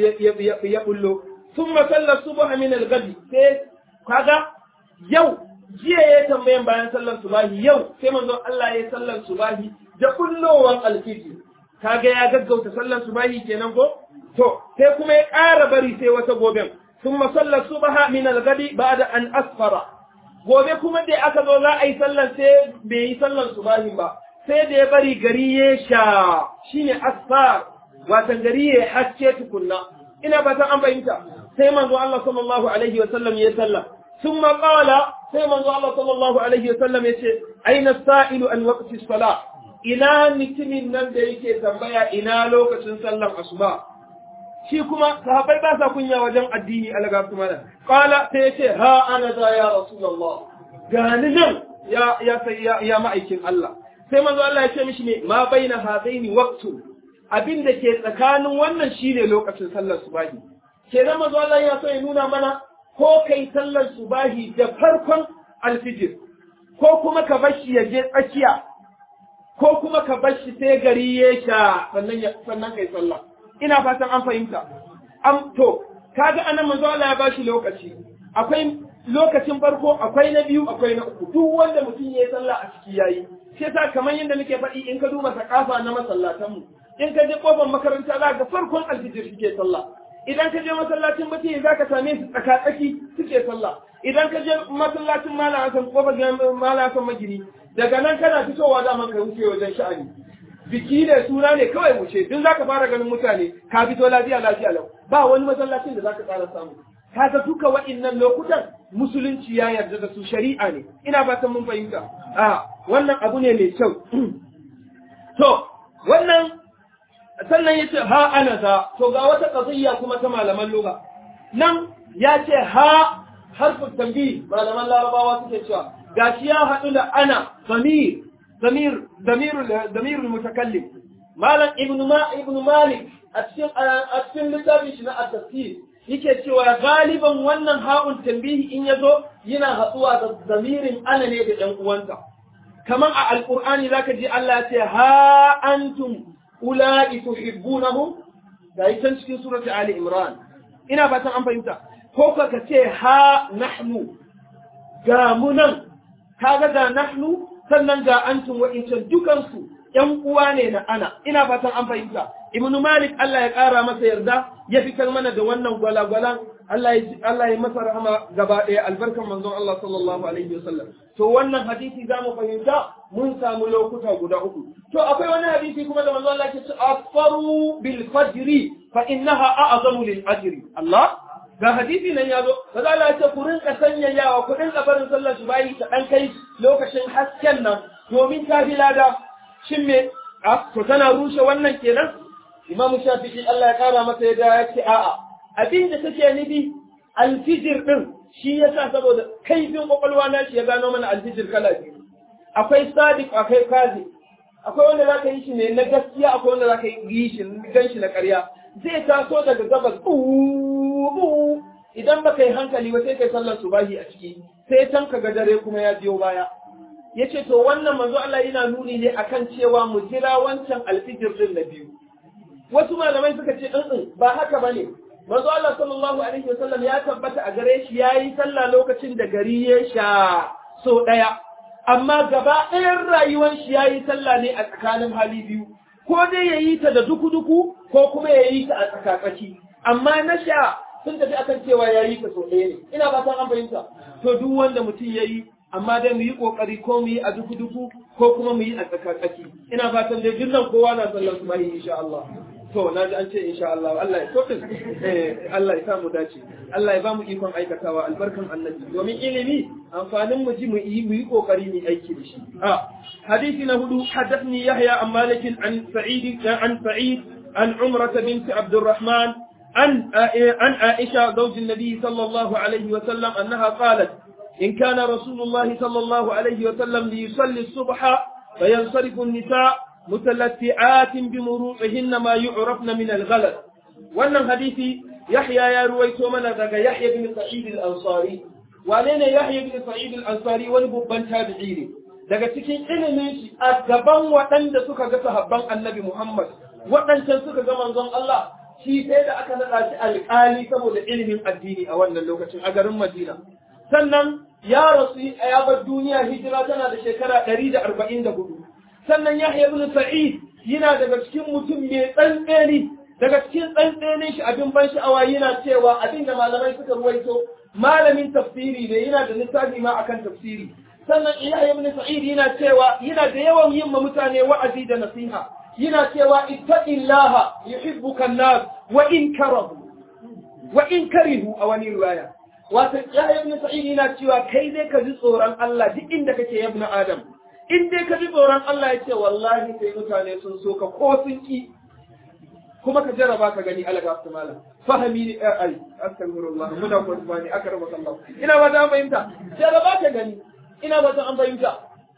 ya ya bullo thumma salla subha min al-ghadi sai kaga yau jiya ya tambayan bayan sallar subahi yau sai manzon Allah ya sallar subahi da kullowan al-fajr kaga ya gaggauta sallar subahi kenan ko to sai kuma ya ƙara bari sai wata goben sun masallar subaha min al-gadi ba'da an asfara gobe kuma da aka zo za a yi sallar sai bai yi sallar subahi ba sai da ya bari gari ya sha shine asfar watan gari ya haske tukunna ina ba ta an fahimta sai manzo Allah sallallahu alaihi wa sallam ya sallah thumma qala sai manzo Allah sallallahu alaihi wa sallam ya ce aina sa'ilu an waqti salat ina mutumin nan da yake tambaya ina lokacin sallar asuba shi kuma sahabbai ba sa kunya wajen addini alaga kuma da qala sai yace ha ana da ya rasulullah gani nan ya ya sai ya, ya ma'aikin Allah sai manzo Allah ya ce mishi ne ma baina hadaini waqtu abin da ke tsakanin wannan shine lokacin sallar subahi kenan manzo Allah ya so ya nuna mana ko kai sallar subahi da farkon alfijir ko kuma ka bar shi ya je tsakiya ko kuma ka bar shi sai gari ya sha sannan sannan kai sallah ina fatan an fahimta am to kaga anan manzo Allah ya bashi lokaci akwai lokacin farko akwai na biyu akwai na uku duk wanda mutum yayi sallah a ciki yayi shi yasa kamar yadda muke faɗi in ka duba sakafa na masallatan mu in ka je kofar makaranta za ga farkon alfijir suke sallah idan ka je masallacin mutum za ka same su tsaka-tsaki suke sallah idan ka je masallacin malam hasan kofar malam hasan magiri daga nan kana fitowa da ka wuce wajen sha'ani biki ne suna ne kawai wuce duk zaka fara ganin mutane ka fito lafiya lafiya lau ba wani masallacin da zaka tsara samu kaga duka wa'innan lokutan musulunci ya yarda da su shari'a ne ina fatan mun fahimta a wannan abu ne mai kyau to wannan sannan yace ha ana za to ga wata qadiyya kuma ta malaman lugha nan ya ce ha harfin tambi malaman larabawa suke cewa gashi ya haɗu da ana zamir zamir zamirul zamirul mutakallim malam ibnu ma ibnu malik a cikin a cikin littafin shi na at-tafsir yake cewa galiban wannan ha'un tambihi in yazo yana haɗuwa da zamirin ana ne da ɗan uwansa kamar a alqur'ani zaka ji Allah ya ce ha antum ula'i tuhibbunahum da yi can cikin surati ali imran ina fatan an fahimta ko ka ce ha nahnu ga mu nan kaga ga nahnu sannan ga antum wa'incan dukansu ‘yan uwa ne na ana, ina fatan an fahimta. Ibn Malik Allah ya ƙara masa yarda ya fitar mana da wannan gwalagwalan Allah ya masa rahama gaba ɗaya albarkan manzon Allah sallallahu alaihi wasallam. To wannan hadisi za mu fahimta mun samu lokuta guda uku. To akwai wani hadisi kuma da manzon Allah ke ce afaru bil fajri fa innaha a'zamu lil ajri. Allah ga hadisi nan ya zo ba za a ce ku rinka sanyayawa ku rinka barin sallar shi bayi ta ɗan kai lokacin hasken nan domin ta fi lada shin me a to tana rushe wannan kenan imamu shafi'i Allah ya kara masa ya ya ce a'a abin da take nufi alfijir din shi yasa saboda kaifin kwakwalwa na shi ya gano mana alfijir kala biyu akwai sadiq akwai kazi akwai wanda za ka yi shi ne na gaskiya akwai wanda za ka yi shi gan shi na ƙarya zai taso daga gabas bu idan baka yi hankali ba sai kai sallar subahi a ciki sai can ka ga dare kuma ya biyo baya yace to wannan manzo Allah yana nuni ne akan cewa mu jira wancan alfijir din na biyu wasu malamai suka ce in ba haka bane manzo Allah sallallahu alaihi wasallam ya tabbata a gare shi yayi sallah lokacin da gari ya sha so daya amma gaba ɗayan rayuwar shi yayi sallah ne a tsakanin hali biyu ko dai yayi ta da duku-duku ko kuma yayi ta a tsakatsaki amma na sha sun tafi akan cewa yayi ta so ɗaya ne ina ba san an fahimta to duk wanda mutum yayi amma dai mu yi kokari ko mu yi a duku-duku ko kuma mu yi a tsakatsaki ina fatan dai dukkan kowa na sallar su mai insha Allah to na ji an ce insha Allah Allah ya so din eh Allah ya sa mu dace Allah ya ba mu ikon aikatawa albarkan annabi domin ilimi amfanin mu ji mu yi mu yi kokari mu aiki da shi a hadisi na hudu hadathni yahya an malik an sa'id an sa'id an umrah bint abdurrahman عن عن عائشة زوج النبي صلى الله عليه وسلم أنها قالت إن كان رسول الله صلى الله عليه وسلم ليصلي الصبح فينصرف النساء متلتعات بمروعهن ما يعرفن من الغلط wannan hadisi Yahya ya ruwaito mana daga Yahya bin Sa'id al-Ansari wane ne Yahya bin Sa'id al-Ansari wani babban tabi'i ne daga cikin ilimin shi a gaban waɗanda suka ga sahabban Annabi Muhammad waɗancan suka ga manzon Allah shi sai da aka naɗa shi alƙali saboda ilimin addini a wannan lokacin a garin Madina sannan ya rasu ya bar duniya hijira tana da shekara ɗari da arba'in da hudu sannan Yahya ibn Sa'id yana daga cikin mutum mai tsantseni daga cikin tsantsenin shi abin ban sha'awa yana cewa abin da malamai suka ruwaito malamin tafsiri ne yana da littafi ma akan tafsiri sannan Yahya ibn Sa'id yana cewa yana da yawan yin ma mutane wa'azi da nasiha yana cewa ittaqillaha yuhibbuka an-nas wa in karahu wa in karihu a wani riwaya wato ya ibn sa'id yana cewa kai dai ka ji tsoron Allah duk inda kake ya ibn adam in dai ka ji tsoron Allah ya ce wallahi sai mutane sun so ka ko sun ki kuma ka jarraba ka gani alaga su malam fahimi ne ai astaghfirullah muna ko subhani akramaka Allah ina ba ta fahimta jarraba ka gani ina ba ta an fahimta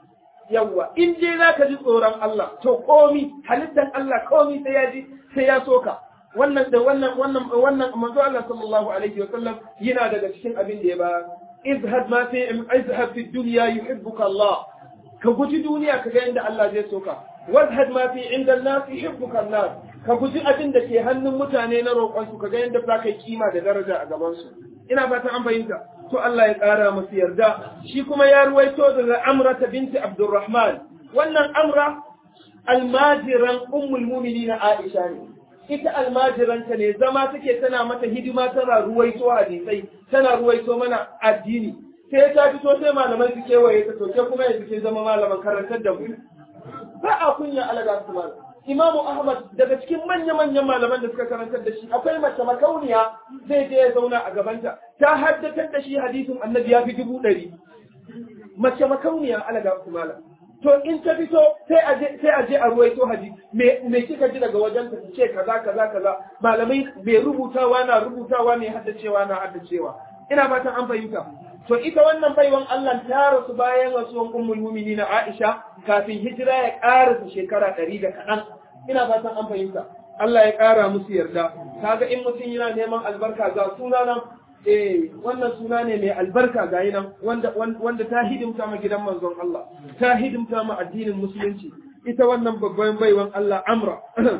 yawwa in dai zaka ji tsoron Allah to komi halittan Allah komi sai ya ji sai ya soka wannan da wannan wannan wannan manzo Allah sallallahu alaihi wa sallam yana daga cikin abin da ya ba izhad ma fi izhad fi dunya yuhibbuka Allah ka guji duniya ka ga inda Allah zai soka wazhad ma fi inda an-nas yuhibbuka an-nas ka guji abin da ke hannun mutane na roƙon su ka ga yadda za ka yi kima da daraja a gaban su ina fatan an fahimta to Allah ya ƙara masu yarda shi kuma ya ruwaito daga Amra ta binti Abdurrahman wannan Amra almajiran ummul mu'minin Aisha ne ita almajiranta ne zama take tana mata hidima tana ruwaito hadisai tana ruwaito mana addini sai ta fito sai malaman su kewaye ta to kuma yanzu sai zama malaman karantar da mu ba a kunya alaga su malam Imam Ahmad daga cikin manya-manyan malaman da suka karantar da shi akwai mace makauniya zai je ya zauna a gabanta ta haddatar da shi hadisin annabi ya fi dubu ɗari mace makauniya alaga su malam to in ta fito sai a je sai a je a ruwaito haji me me kika ji daga wajen ta ce kaza kaza kaza malamai mai rubutawa na rubutawa ne haddacewa na haddacewa ina fatan an fahimta to ita wannan baiwan Allah ta rasu bayan rasuwan ummul mu'minin Aisha kafin hijira ya ƙarasa shekara ɗari da kaɗan ina fatan an fahimta Allah ya ƙara musu yarda kaga in mutum yana neman albarka ga suna nan eh wannan suna ne mai albarka ga nan wanda wanda ta hidimta ma gidan manzon Allah ta hidimta ma addinin musulunci ita wannan babban baiwan Allah Amra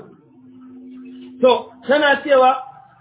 to tana cewa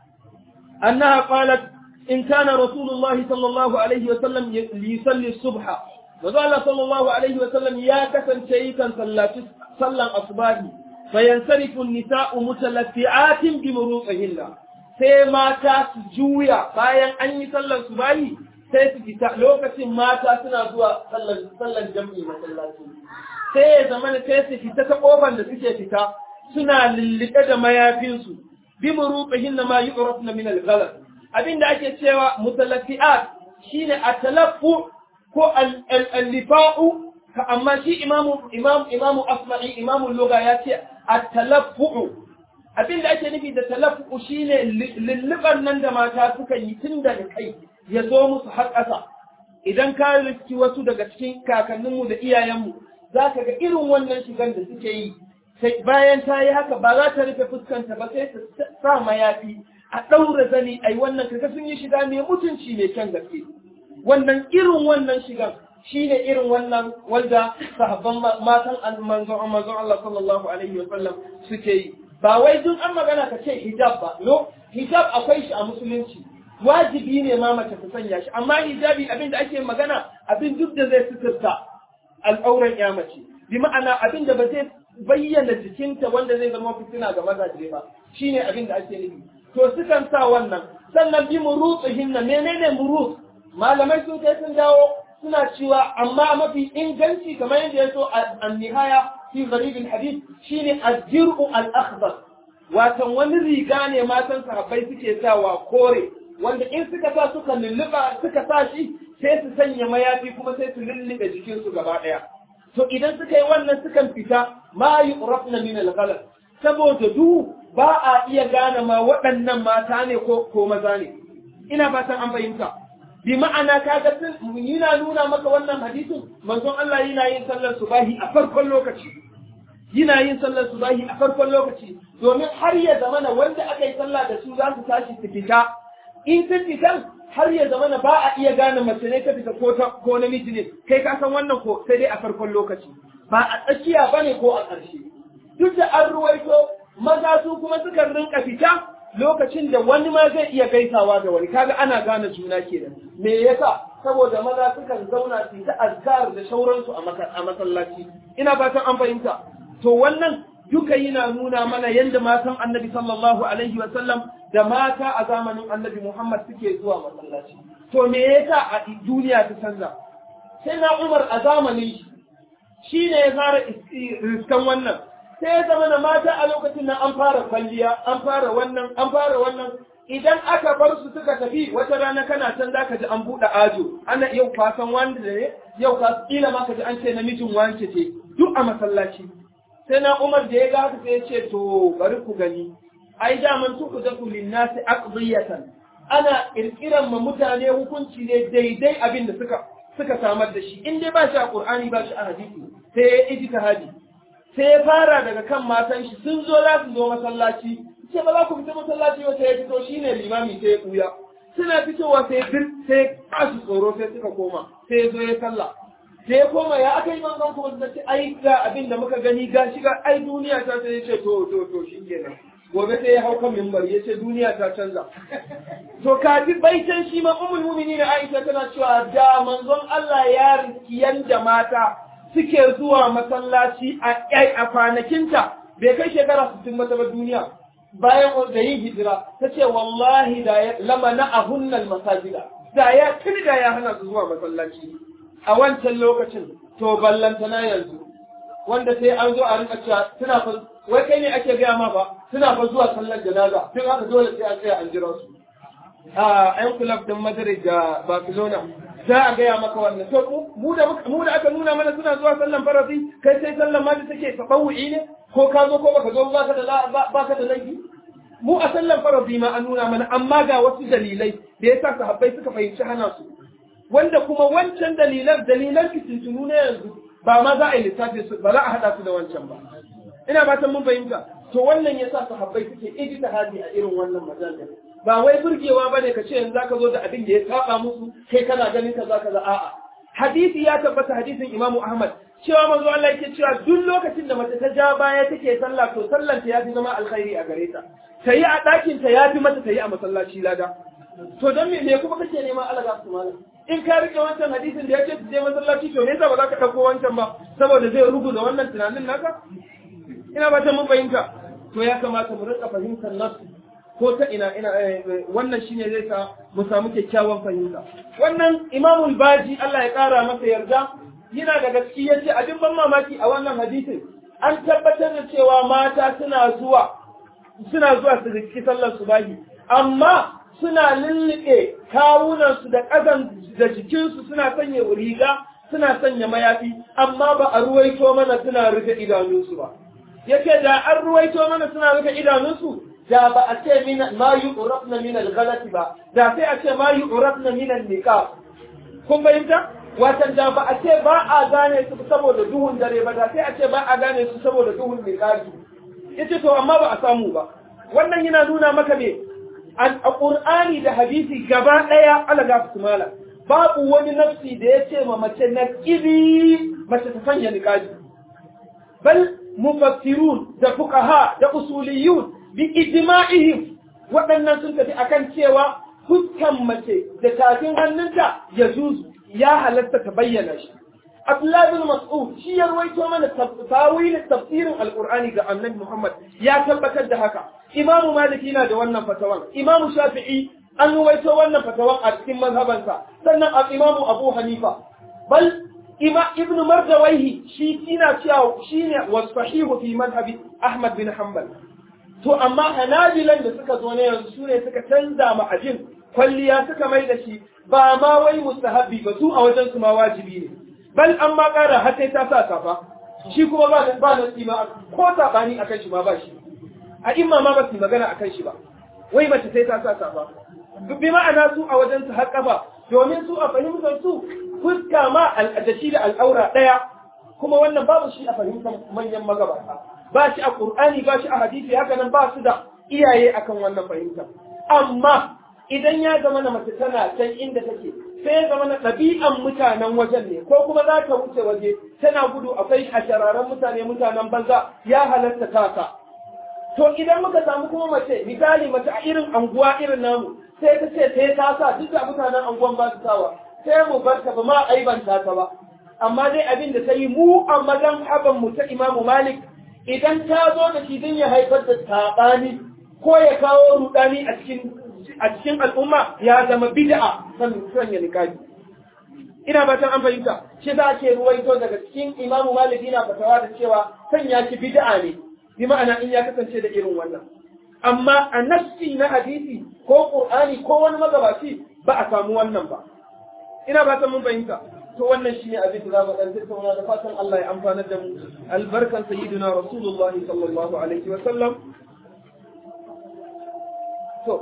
annaha qalat in kana rasulullahi sallallahu alaihi wa sallam yusalli subha manzo Allah sallallahu alaihi wa sallam ya kasance yakan sallaci sallan asbahi fayansarifu an-nisa'u mutalaffi'atin bi muruqihinna sai mata su juya bayan an yi sallar subahi sai su fita lokacin mata suna zuwa sallar sallar jami'i masallaci sai ya zama sai su fita ta kofar da suke fita suna lullube da mayafinsu bi muruqihinna ma yu'rafna min al-ghalas abinda ake cewa mutalaffi'at shine at-talaffu ko al-lifa'u amma shi imamu imam imamu asma'i imamu lugha ya ce at-talaffu abinda ake nufi da talaffu shine lulluban nan da mata suka yi tun daga kai ya zo musu har ƙasa idan ka riski wasu daga cikin kakanninmu da iyayenmu za ka ga irin wannan shigan da suke yi sai bayan ta yi haka ba za ta rufe fuskanta ba sai ta sa mayafi a ɗaura zani ai wannan kaga sun yi shiga mai mutunci mai kyan gaske wannan irin wannan shigan shine irin wannan wanda sahabban matan manzon manzon Allah sallallahu alaihi wa sallam suke yi ba wai duk an magana ka ce hijab ba no hijab akwai shi a musulunci wajibi ne ma mace ta sanya shi amma hijabi abin da ake magana abin duk da zai suturta al'auran ya mace bi ma'ana abin da ba zai bayyana jikinta wanda zai zama fitina ga mazaje ba shine abin da ake nufi to sukan sa wannan sannan bi murutsihin na menene murut malamai sun kai sun dawo suna cewa amma mafi inganci kamar yadda ya so a nihaya fi gharibin hadith shine al-jir'u al-akhdar watan wani riga ne matan sahabbai suke sawa kore wanda in suka sa suka lulluba suka sa shi sai su sanya mayafi kuma sai su lullube jikinsu gaba daya to idan suka yi wannan sukan fita ma yu'rafna min al-ghalas saboda du ba a iya gane ma waɗannan mata ne ko ko maza ne ina fatan an fahimta bi ma'ana kaga sun yana nuna maka wannan hadisin manzon Allah yana yin sallar subahi a farkon lokaci yana yin sallar subahi a farkon lokaci domin har ya zamana wanda aka yi sallah da su za su tashi su fita in sun fitan har ya zamana ba a iya gane mace ne ta fita ko ta ko namiji ne kai ka san wannan ko sai dai a farkon lokaci ba a tsakiya bane ko a ƙarshe duk da an ruwaito maza su kuma sukan rinka fita lokacin da wani ma zai iya gaisawa da wani kaga ana gane juna kenan me yasa saboda maza sukan zauna su ta azkar da shauransu a masallaci ina fatan an fahimta to wannan duka yana nuna mana yadda matan annabi sallallahu alaihi wa sallam da mata a zamanin annabi Muhammad suke zuwa masallaci to me yasa a duniya ta canza sai na Umar a zamanin shi shine ya fara riskan wannan sai ya zama da mata a lokacin nan an fara kwalliya an fara wannan an fara wannan idan aka bar su suka tafi wata rana kana can zaka ji an buɗe ajo ana yau kwasan wanda ne yau ka kila ma ka ji an ce namijin wance ce duk a masallaci sai na Umar da ya ga haka sai ya ce to bari ku gani ai da man tuku da kulin nasi aqdiyatan ana kirkiran ma mutane hukunci ne daidai abin da suka suka samar da shi in dai ba shi a Qur'ani ba shi a hadisi sai ya ijtihadi sai ya fara daga kan matan shi sun zo za su zo masallaci ce ba za ku fita masallaci ba sai ya fito shine limami sai ya kuya suna fitowa sai bir sai ba su tsoro sai suka koma sai ya zo ya sallah sai ya koma ya aka yi manzon kuma da ce ai ga abin da muka gani ga shi ga ai duniya ta sai ya ce to to to shikenan gobe sai ya hau kan mimbar ya ce duniya ta canza to kafi baitan shi ma ummul mu'minin Aisha tana cewa da manzon Allah ya riski yanda mata suke zuwa masallaci a kwanakinta bai kai shekara sittin mata ba duniya bayan da yin hijira ta ce wallahi da ya lama na ahunnal masajida da ya tuni da ya hana su zuwa masallaci a wancan lokacin to ballanta na yanzu wanda sai an zo a rika cewa suna fa wai kai ne ake gaya ma ba suna fa zuwa sallar janaza tun haka dole sai an tsaya an jira su a yan kulab din Madrid da Barcelona za a gaya maka wannan to mu da mu da aka nuna mana suna zuwa sallan farasi kai sai sallan ma da take tabawu'i ne ko ka zo ko baka zo baka da baka da laifi mu a sallan faradi ma an nuna mana amma ga wasu dalilai da yasa sahabbai suka fahimci hana su wanda kuma wancan dalilan dalilan fitintunu na yanzu ba ma za a yi lissafi su ba za a haɗa su da wancan ba ina fatan mun fahimta to wannan yasa sahabbai suke ijtihadi a irin wannan majalisa ba wai burgewa bane ka ce yanzu zaka zo da abin da ya saba musu kai kana ganin kaza kaza a'a hadisi ya tabbata hadisin Imam Ahmad cewa manzo Allah yake cewa duk lokacin da mace ta ja baya take sallah to sallan ta yafi zama alkhairi a gare ta tayi a ɗakin ta yafi mata tayi a masallaci lada to don me me kuma kake neman Allah ga su malam in ka rike wancan hadisin da yake je masallaci to me yasa ba za ka dauko wancan ba saboda zai rubuta wannan tunanin naka ina ba ta mun fahimta to ya kamata mu rika fahimtar nasu ko ta ina ina wannan shine zai sa mu samu kyakkyawan fahimta wannan imamul baji Allah ya kara masa yarda yana da gaskiya yace abin ban mamaki a wannan hadisin an tabbatar da cewa mata suna zuwa suna zuwa su riki sallar subahi amma suna lullube kawunansu da ƙazan da jikinsu suna sanya riga suna sanya mayafi amma ba a ruwaito mana suna rufe idanunsu ba yake da an ruwaito mana suna rufe idanunsu da ba a ce min ma yu'rafna min al-ghalati ba da sai a ce ma yu'rafna min al-niqab kun bayyana watan da ba a ce ba a gane su saboda duhun dare ba da sai a ce ba a gane su saboda duhun niqabi yace to amma ba a samu ba wannan yana nuna maka ne a Qur'ani da hadisi gaba daya ala ga su mala babu wani nafsi da ya ce ma mace na kibi mace ta sanya niqabi bal mufassirun da fuqaha da usuliyun bi ijma'ihim waɗannan sun tafi akan cewa fuskan mace da tafin hannunta ya zuzu ya halatta ta bayyana shi Abdullah bin Mas'ud shi ya rawaito mana tawilin tafsirin Al-Qur'ani ga Annabi Muhammad ya tabbatar da haka Imam Malik yana da wannan fatawan Imam Shafi'i an rawaito wannan fatawan a cikin mazhabansa sannan Imam Abu Hanifa bal Ima Ibn Mardawaihi shi yana cewa shine wasahihu fi madhhabi Ahmad bin Hanbal to amma Hanabilan da suka zo ne yanzu sune suka canza ma ajin kwalliya suka mai da shi ba ma wai mustahabbi ba su a wajen su ma wajibi ne bal an ma ƙara har sai ta sa safa shi kuma ba ba nasi ma ko sabani akan shi ma ba shi a imma ma ba su magana akan shi ba wai mace sai ta sa safa bi ma'ana su a wajen su har kafa domin su a fahimtar su fuska ma al'adashi da al'aura ɗaya kuma wannan babu shi a fahimtar manyan magabata ba shi a Qur'ani ba shi a hadisi haka nan ba su da iyaye akan wannan fahimta amma idan ya zama na mace tana can inda take sai ya zama na ɗabi'an mutanen wajen ne ko kuma za ta wuce waje tana gudu akwai a shararan mutane mutanen banza ya halatta tasa to idan muka samu kuma mace misali mace a irin anguwa irin namu sai ta ce sai ta sa duk da mutanen anguwan ba su sawa sai mu bar ta ba ma aibanta ta ba amma dai abin da ta yi mu a mazan haban mu ta imamu malik idan ta zo da shi don ya haifar da saɓani ko ya kawo rudani a cikin a cikin al'umma ya zama bid'a san sanya niqabi ina ba an fahimta shi za ke ruwaito daga cikin imamu malik yana fatawa da cewa sanya shi bid'a ne bi ma'ana in ya kasance da irin wannan amma a nassi na hadisi ko qur'ani ko wani magabaci ba a samu wannan ba ina ba mun fahimta to wannan shine abin da zamu dan tattauna da fatan Allah ya amfana da mu albarkan sayyidina rasulullah sallallahu alaihi wa sallam to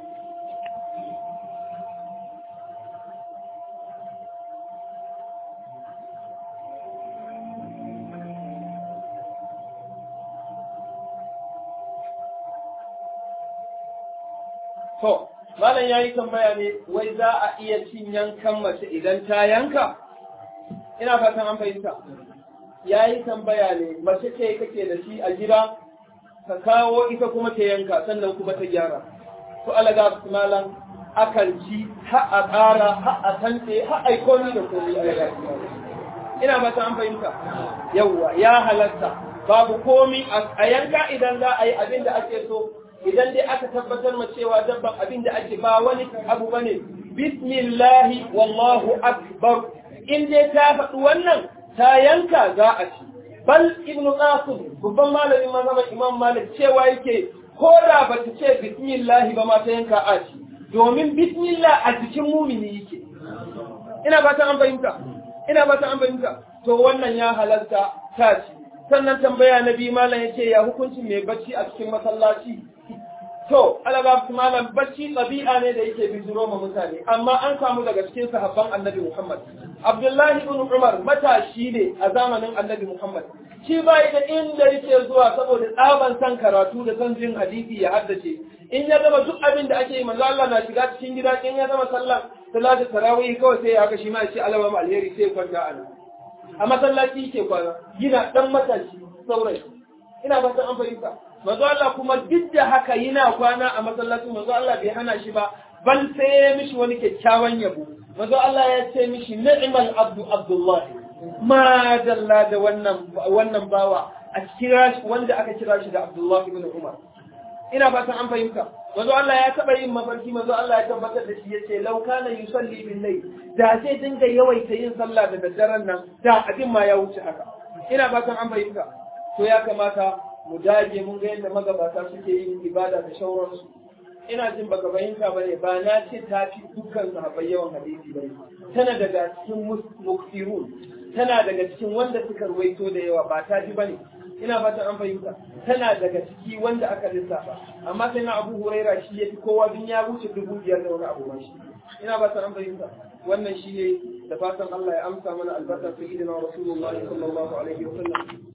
To, Malam ya yi tambaya ne, wai za a iya cin yankan mace idan ta yanka? Ina fatan an fahimta. Ya yi tambaya ne, mace ce kake da shi a gida, ka kawo ita kuma ta yanka, sannan kuma ta gyara. To, alaga su malam, akan ci, ha a ƙara, ha a tantse, ha a komi da komi alaga su Ina fatan an fahimta. Yawwa, ya halatta. Babu komi a yanka idan za a yi abin da ake so, idan dai aka tabbatar ma cewa dabban abin da ake ba wani abu bane bismillahi wallahu akbar in dai ta faɗi wannan ta yanka za a ci bal ibn qasim babban malamin mazhaban imam malik cewa yake ko da ba ta ce bismillahi ba ma ta yanka a ci domin bismillah a jikin mumini yake ina ba ta an fahimta ina ba ta an fahimta to wannan ya halarta ta ci sannan tambaya na biyu malam yace ya hukuncin mai bacci a cikin masallaci To, alaga malam bacci ɗabi'a ne da yake bijiro ma mutane, amma an samu daga cikin sahabban annabi Muhammad. Abdullahi ibn Umar matashi ne a zamanin annabi Muhammad. Shi ba da inda yake zuwa saboda tsaban san karatu da san jin hadisi ya haddace. In ya gama duk abin da ake yi manzo Allah na shiga cikin gida in ya gama sallah salatu tarawih kawai sai ya haka shi ma ya ce alama alheri sai ya kwanta a nan. A masallaci yake kwana, gina dan matashi saurayi. Ina fatan an fahimta. manzo Allah kuma duk da haka yana kwana a masallacin manzo Allah bai hana shi ba bal sai ya mishi wani kyakkyawan yabo manzo Allah ya ce mishi ni'mal abdu abdullah ma dalla da wannan wannan bawa a kira shi wanda aka kira shi da Abdullah ibn Umar ina fatan an fahimta manzo Allah ya taba yin mafarki manzo Allah ya tabbatar da shi yace law kana yusalli bil layl da sai dinga yawaita yin sallah da daddaren nan da abin ma ya wuce haka ina fatan an fahimta to ya kamata mu dage mun ga yadda magabata suke yin ibada da shauransu ina jin baka fahimta ba ne ba na ce ta fi dukkan sahabbai yawan hadisi ba tana daga cikin muksirun tana daga cikin wanda suka ruwaito da yawa ba ta fi ba ne ina fatan an fahimta tana daga ciki wanda aka lissafa amma sai na abu huraira shi ya fi kowa dun ya wuce dubu biyar da wani abu ma shi ina fatan an fahimta wannan shi ne da fatan Allah ya amsa mana albarkar sayyidina rasulullahi sallallahu alaihi wa sallam